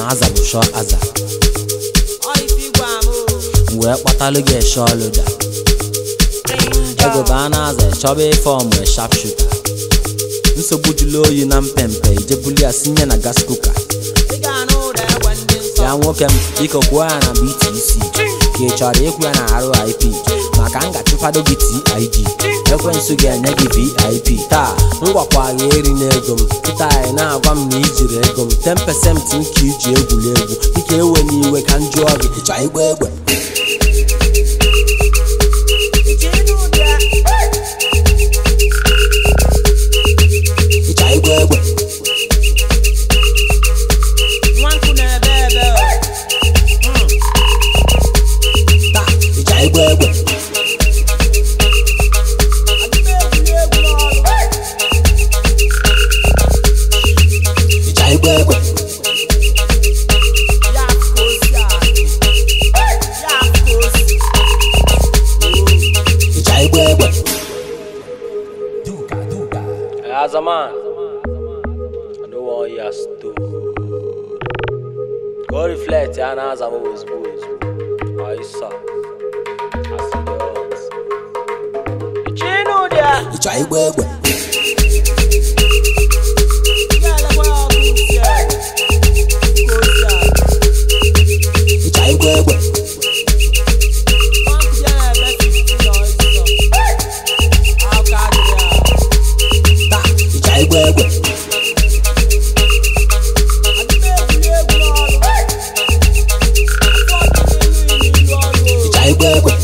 na aza bụ shọ aza m wee kpatalụ gị eshe ọlụda ego baa na aza chọba ife ọmụ shapshuta nsogbu jụlụ oyi na mpempe ijebuli ya sinye na gas kuka ya nwoke m biko kwuo ya na BTC ka ị chọrọ ịkwụ ya na RIP maka m ga-achụkwado gị TIG ekwensu ga-enye gị VIP taa m gwakwa gị eri n'ego m kịta anyị na-agwa m na ijiri ego m 10% nke iji egwuregwu dịka ewe n'iwe ka m jụọ gị ịchọ igba egbe ịchọ igba egbe taa ịchọ igba egbe ịchọ igba egbe ịchọ igba egbe As a man, I don't want you to go reflect and as I'm always boys. I saw. I see the odds. Ịchọ igba egbe ịchọ igba egbe taa ịchọ igba egbe ịchọ igba egbe